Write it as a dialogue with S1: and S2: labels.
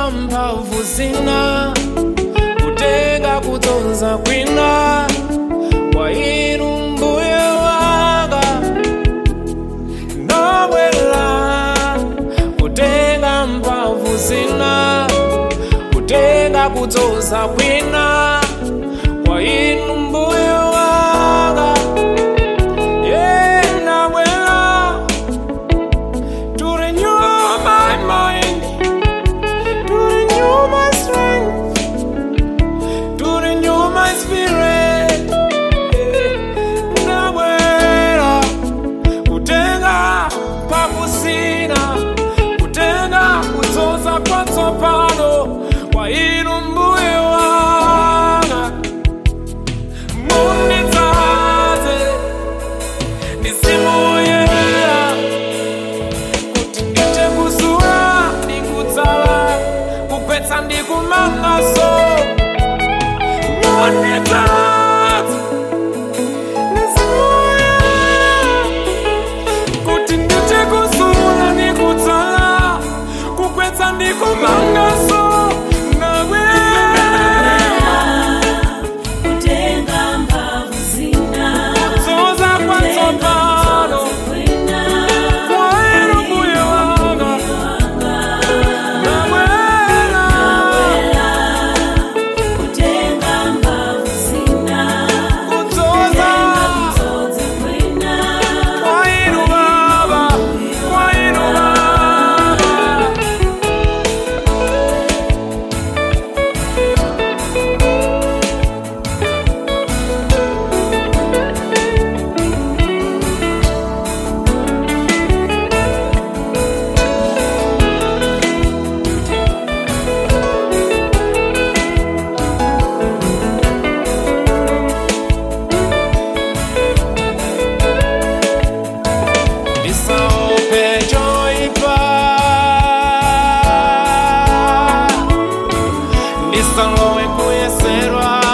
S1: kutenga mphamvu zina kutenga kutonza kwina kwa inu mbuye wanga nobwela kutenga mphamvu zina kutenga kutonza kwina kwa inu mbuye wanga yeah, nabwela to renew my mind to renew my strength to renew my spirit nabwera kutenga pakusina kutenga kudzoza kwatsopano kwa inu mbuye wanga mundidzaze ndisimuyeya kuti ndite kusula ndikudzala kupetsa ndikumangaso mundidzaze kuti ndite kusula ndikudzala kukwetsa ndikumangaso nawe
S2: kutenga mphamvu zina
S1: kudzoza kwatsopano kwa inu mbuye wanga nabwera
S2: kutenga mphamvu zina
S1: kudzoza kwa inu baba kwa inu baba ndisaope choipa ndisalowe kuyeserwa